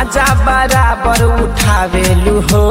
माजा बराबर उठावेलू हो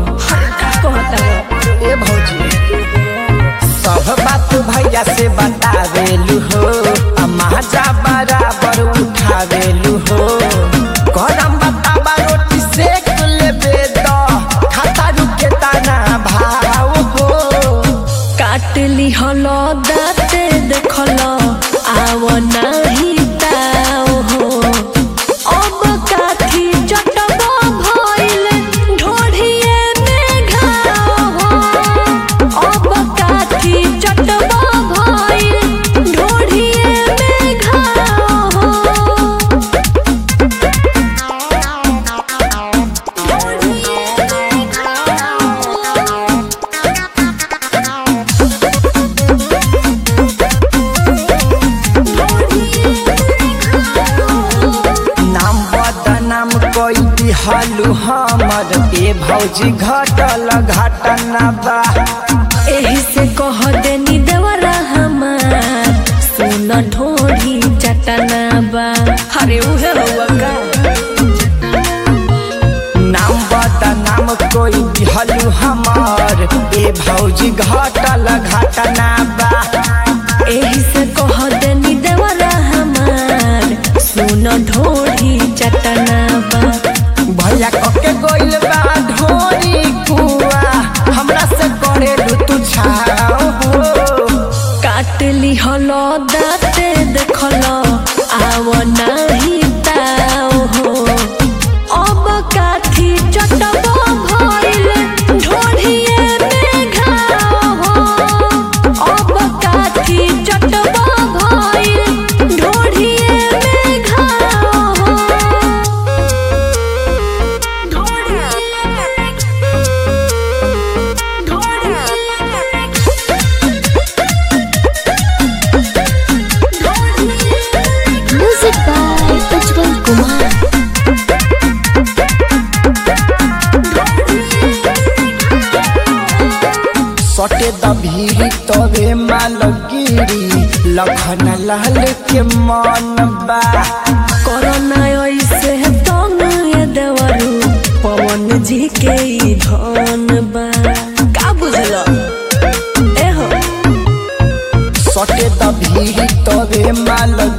ए भौजी सब बात भैया से बतावेलू हो आ माजा बराबर उठावेलू हो गरम बताबा रोटी सेक लेबे द खाता रुके तना भाव हो काटली हलो दाते देखलो आव नाही ताव हो अब काथी चटब भइल ढोढ़िए में घाव हो अब काथी चटब भइल ढोढ़िए में घाव हो नाम बदनाम कोई दिहलू हमर ए भौजी घटल घटना बा एही से कह देनी देवरा हमार सुन ढोढ़ी चटना बा अरे उहे हवा का नाम बदनाम कोई दिहलू हमर ए भौजी घटल घटना बा एही से कह देनी देवरा हमार सुन ढोढ़ी चटना बा भैया कके गोइल बा ढोरी कुआ हमरा से करेलू तू छाओ हो काटली हलो दाते देखलो आव नाही ताव हो अब काथी चटब भइल ढोढ़िए में घाव हो अब काथी चटब भइल ढोढ़िए में घाव हो ढोढ़िए Music by Ujjwal Kumar. सटे दभीरी तोरे मालगिरी लखन लाल के मन बा कोरोना ऐसे तंग ये देवरू पवन जी के ई धन बा का बुझलो ए हो सटे दभीरी तोरे मालगिरी